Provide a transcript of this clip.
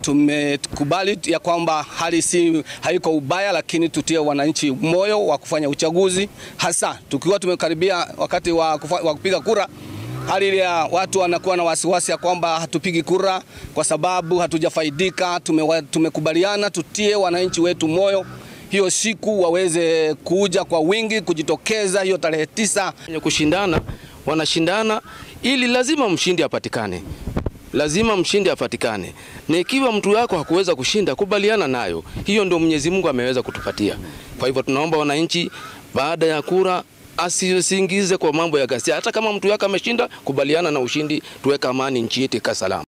Tumekubali ya kwamba hali si haiko ubaya, lakini tutie wananchi moyo wa kufanya uchaguzi, hasa tukiwa tumekaribia wakati wa, kufa, wa kupiga kura. Hali ya watu wanakuwa na wasiwasi ya kwamba hatupigi kura kwa sababu hatujafaidika. Tume, tumekubaliana tutie wananchi wetu moyo hiyo siku waweze kuja kwa wingi kujitokeza hiyo tarehe tisa. Kushindana wanashindana ili lazima mshindi apatikane, lazima mshindi apatikane, na ikiwa mtu wako hakuweza kushinda, kubaliana nayo. Hiyo ndio Mwenyezi Mungu ameweza kutupatia. Kwa hivyo tunaomba wananchi, baada ya kura asisingize kwa mambo ya ghasia. Hata kama mtu wako ameshinda, kubaliana na ushindi, tuweka amani nchi yetu ikae salama.